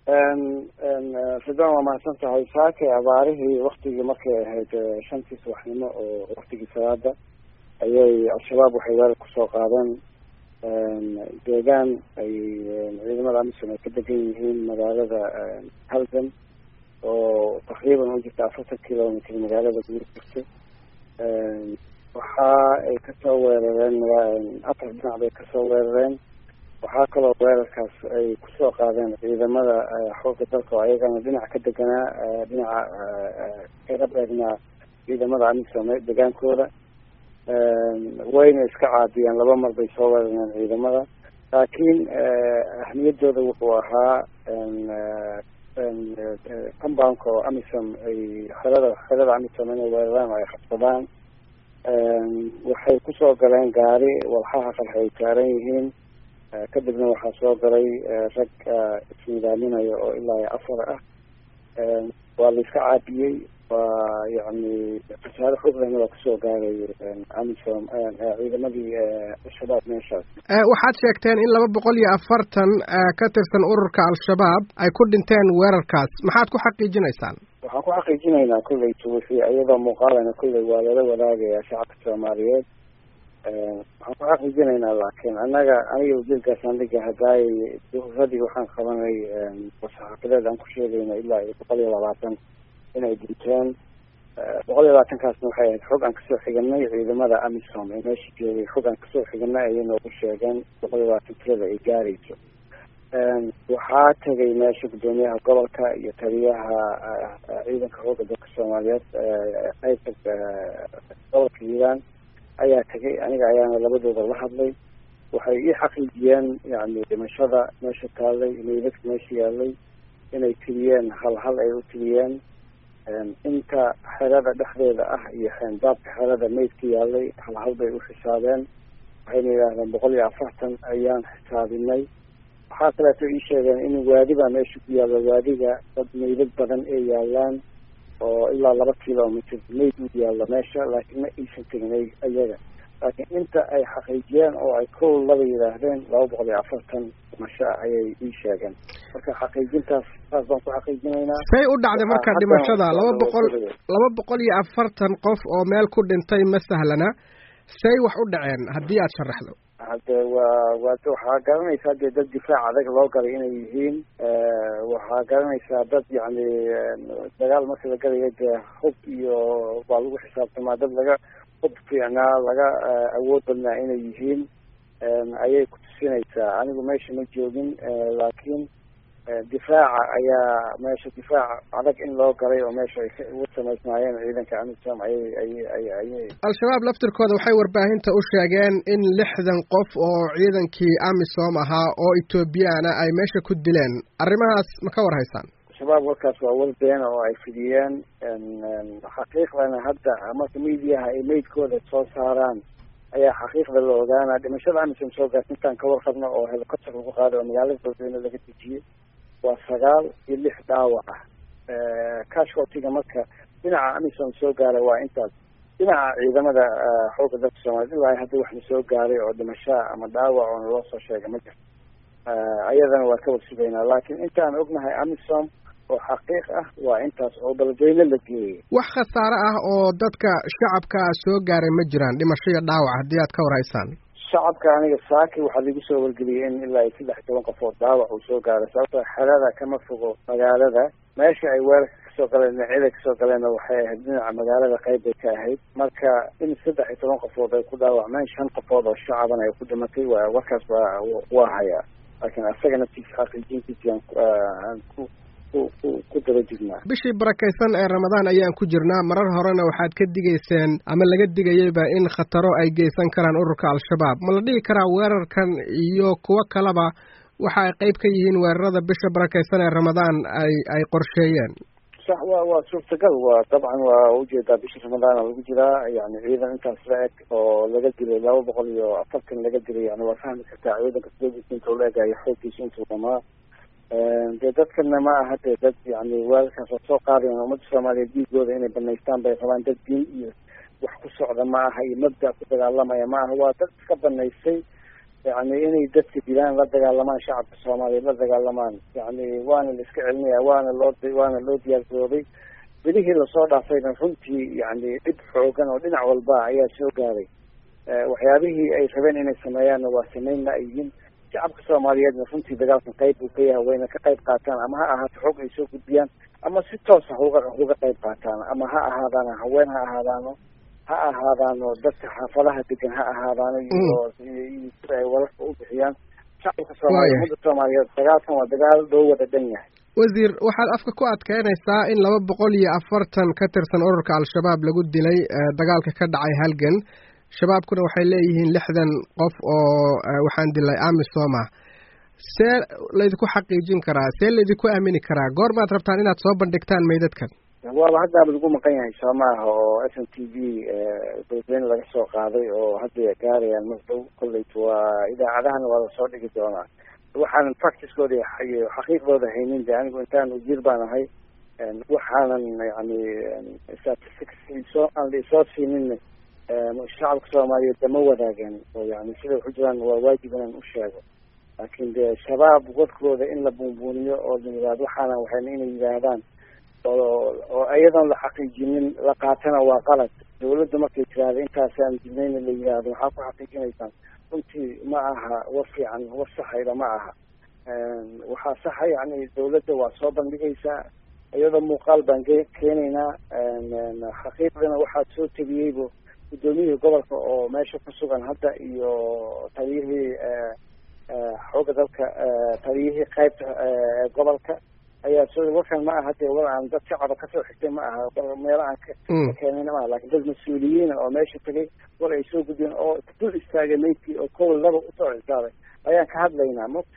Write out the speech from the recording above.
ridwan waa mahadsan tahay saake abaarihii waktigii markay ahayd shantii subaxnimo oo waktigii salaada ayay al-shabaab waxay weerar kusoo qaadeen deegaan ay ciidamada amisom ay ka degan yihiin magaalada halgan oo taqriiban u jirta afartan kilomitr magaalada guur jirta waxa ay kasoo weerareen afar dhinac bay kasoo weerareen waxaa kaloo weerarkaas ay kusoo qaadeen ciidamada xooga dalka oo ayagana dhinac ka deganaa dhinaca kaga beegnaa ciidamada amisom degaankooda wayna iska caadiyeen laba mar bay soo weerareen ciidamada laakiin ahmiyadooda wuxuu ahaa compoundka oo amisom ay xerada xerada amisom inay weeraraan oo ay qabsadaan waxay kusoo galeen gaari walxaha qarxa ay saaran yihiin kadibna waxaa soo galay rag isnidaaminaya oo ilaa iyo afar ah waa la iska caabiyey waa yani khasaare xoog lehna waa kusoo gaaray amisom ciidamadii al-shabaab meeshaas waxaad sheegteen in laba boqol iyo afartan ka tirsan ururka al-shabaab ay ku dhinteen weerarkaas maxaad ku xaqiijinaysaan waxaan ku xaqiijinaynaa kolleytu wixii iyadoo muuqaalana kolley waa lala wadaagaya shacabka soomaaliyeed waxaan ku xaqiijinaynaa laakiin annaga aniga ujeedkaasaan dhiga hadaay duhuradii waxaan qabanay saxaafadeed aan ku sheegayna ilaa iyo boqol iyo labaatan inay dhinteen boqol iyo labaatankaasna waxay ahayd xog aan kasoo xiganay ciidamada amisom ee meesha joogay xog aan kasoo xiganay ayay noogu sheegeen boqol iyo labaatan tirada ay gaarayso waxaa tegay meesha guddoomiyaha gobolka iyo taliyaha ciidanka xooga dalka soomaaliyeed qaybta gobolka hiiraan ayaa tegay aniga ayaana labadooda la hadlay waxay ii xaqiijiyeen yani dhimashada meesha taallay meydadka meesha yaalay inay tiriyeen hal hal ay u tiriyeen inta xerada dhexdeeda ah iyo xeendaabka xerada meydka yaalay hal hal bay u xisaabeen waxayna yidhaahdeen boqol iyo afartan ayaan xisaabinay waxaa kaleeto ii sheegeen in waadi baa meesha ku yaalla waadiga dad meydad badan ay yaalaan oo ilaa laba kilomitr mayd u yaallo meesha laakiin ma aysan tegin iyaga laakiin inta ay xaqiijiyeen oo ay kow laba yidhaahdeen laba boqol iyo afartan dhimasho ah ayay ii sheegeen marka xaqiijintaas saas baan ku xaqiijinaynaa say u dhacday marka dhimashada laba boqol laba boqol iyo afartan qof oo meel ku dhintay ma sahlana say wax u dhaceen haddii aad sharaxdo hade waa waa waxaa garanaysaa dee dad difaac adag loo galay inay yihiin waxaa garanaysaa dad yacni dagaal marka la galayo dee hub iyo waa lagu xisaabtamaa dad laga hub fiicnaa laga awood badnaa inay yihiin ayay kutusinaysaa anigu meesha ma joogin laakiin difaaca ayaa meesha difaac adag in loo galay oo meesha ay ugu samaysnaayeen ciidanka amisom ayay ayay ay ayay al-shabaab laftirkooda waxay warbaahinta u sheegeen in lixdan qof oo ciidankii amisom ahaa oo ethoobiyaana ay meesha ku dileen arrimahaas ma ka war haysaan al-shabaab warkaas waa war beena oo ay fidiyeen xaqiiqdana hadda marka mediaha ay meydkooda soo saaraan ayaa xaqiiqda la ogaanaa dhimashada amisom soo gaarta intaan ka warqabno oo helicopter lagu qaaday oo magaalada dalweyne laga dejiyey waa sagaal iyo lix dhaawac ah cashwaltiga marka dhinaca amisom soo gaaray waa intaas dhinaca ciidamada xooga dalka soomaliya ilaa hadda waxna soo gaaray oo dhimashaa ama dhaawac oona loo soo sheegay ma jirto ayadana waa ka warsugaynaa laakiin intaan ognahay amisom oo xaqiiq ah waa intaas oo beledweyne la geeyey wax khasaare ah oo dadka shacabka soo gaaray ma jiraan dhimasho iyo dhaawac haddii aad ka war haysaan shacabka aniga saaki waxaa lagu soo wargeliyay in ilaa iyo saddex toban qofood dhaawac uu soo gaaray sababtoo xerada kama fogo magaalada meesha ay weerarka kasoo galeen dhinacyada kasoo galeenna waxay ahayd dhinaca magaalada qayb bay ka ahayd marka in saddex iyo toban qofood ay ku dhaawacmeen shan qofood oo shacaban ay ku dhimatay waa warkaas waa waa hayaa laakiin asaga naftiisa xaqiijintiisi aan ku ku daba jirnaa bishii barakaysan ee ramadaan ayaan ku jirnaa marar horena waxaad ka digayseen ama laga digayeyba in khataro ay geysan karaan ururka al-shabaab ma la dhihi karaa weerarkan iyo kuwo kaleba waxa ay qayb ka yihiin weerarada bisha barakaysan ee ramadaan ay ay qorsheeyeen sax wa waa suurtagal waa dabcan waa ujeedaa bisha ramadaana lagu jiraa yani ciidan intaas la eg oo laga dilay laba boqol iyo afartan laga dilay yani waa fahmi kartaa ciidanka sdoogiisa intuu la egayo xooggiisa intuu dhamaa dee dadkana ma aha dee dad yani weerarkaas waa soo qaadayan ummadda soomaaliyeed diigooda inay banaystaan bay rabaan dad diin iyo wax ku socda ma aha iyo mabda ku dagaalamaya ma aha waa dad iska banaystay yani inay dadka dilaan la dagaalamaan shacabka soomaaliyeed la dagaalamaan yani waana la iska celinaya waana loo waana loo diyaargaroobay belihii lasoo dhaafayna runtii yani dhib xoogan oo dhinac walba ayaa soo gaaray waxyaabihii ay rabeen inay sameeyaanna waa sameynna ay yihiin shacabka soomaaliyeedna runtii dagaalkan qayb buu ka yahay wayna ka qayb qaataan ama ha ahaato xog ay soo gudbiyaan ama si toosa uga uga qayb qaataan ama ha ahaadaano haween ha ahaadaano ha ahaadaano dadka xaafadaha degan ha ahaadaano iyo sida ay wararka u bixiyaan shacabka soomaaliya umada soomaaliyeed dagaalkan waa dagaal loo wada dhan yahay wasiir waxaad afka ku adkeynaysaa in laba boqol iyo afartan ka tirsan ururka al-shabaab lagu dilay dagaalka ka dhacay halgan shabaabkuna waxay leeyihiin lixdan qof oo waxaan dilay amisoma see laydinku xaqiijin karaa see laydinku aamini karaa goormaad rabtaan inaad soo bandhigtaan meydadkan waaba haddaaba lagu maqan yahay soo maaha oo s n t v dowladweyne laga soo qaaday oo hadda gaarayaan madhow kolleyt waa idaacadahana waa lasoo dhigi doonaa waxaanan practicekooda iyo xaqiiqdooda haynin de anigu intaan ujiir baan ahay waxaanan yani statistics soo aan laisoo siinin shacabka soomaaliyeed dama wadaagan oo yani sida waxu jiraan waa waajib inaan u sheego laakiin de shabaab wadkooda in la buunbuuniyo oo la yidhahdo waxaana waxayna inay yidhaahdaan oo oo iyadoon la xaqiijinin la qaatana waa qalad dawladda markay tiraahda intaasaan dilnayna la yidhaahdo waxaa ku xaqiijinaysaan runtii ma aha war fiican war saxayda ma aha waxaa saxa yani dawladda waa soo bandhigaysaa iyadoo muuqaal baan keenaynaa xaqiiqdana waxaa soo tegiyeybo guddoomiyihii gobolka oo meesha ku sugan hadda iyo taliyihii xooga dalka taliyihii qaybta gobolka ayaa soo warkan ma aha dee war aan dad shacaba kasoo xigtay ma aha meelo aan ka keenayna maaha lakin dad mas-uuliyiina oo meesha tegay war ay soo gudbeen oo dul istaagay maydkii oo kowl laba usoo cisaaday ayaan ka hadlaynaa